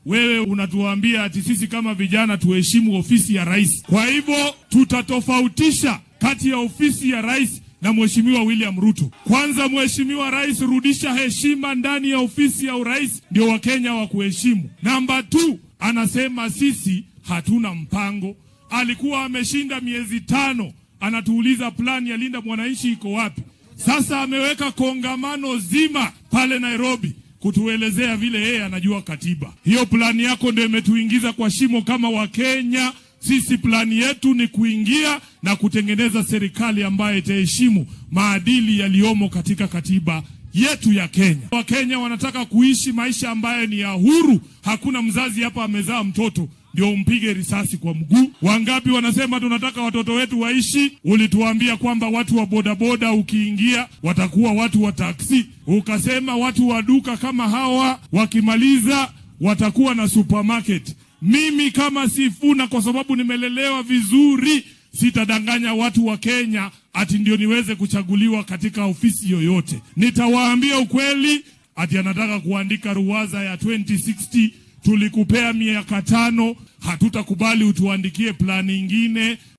wewe unatuambia ati sisi kama vijana tuheshimu ofisi ya rais. Kwa hivyo tutatofautisha kati ya ofisi ya rais na Mheshimiwa William Ruto. Kwanza, Mheshimiwa Rais, rudisha heshima ndani ya ofisi ya urais, ndio Wakenya wa kuheshimu. Namba tu, anasema sisi hatuna mpango. Alikuwa ameshinda miezi tano, anatuuliza plani ya Linda Mwananchi iko wapi? Sasa ameweka kongamano zima pale Nairobi kutuelezea vile yeye anajua katiba. Hiyo plani yako ndio imetuingiza kwa shimo kama Wakenya. Sisi plani yetu ni kuingia na kutengeneza serikali ambayo itaheshimu maadili yaliyomo katika katiba yetu ya Kenya. Wakenya wanataka kuishi maisha ambayo ni ya huru. Hakuna mzazi hapa amezaa mtoto ndio umpige risasi kwa mguu. Wangapi wanasema tunataka watoto wetu waishi? Ulituambia kwamba watu wa bodaboda ukiingia watakuwa watu wa taksi, ukasema watu wa duka kama hawa wakimaliza watakuwa na supermarket. Mimi kama Sifuna, kwa sababu nimelelewa vizuri, sitadanganya watu wa Kenya ati ndio niweze kuchaguliwa katika ofisi yoyote. Nitawaambia ukweli, ati anataka kuandika ruwaza ya 2060 tulikupea miaka tano, hatutakubali utuandikie plani ingine.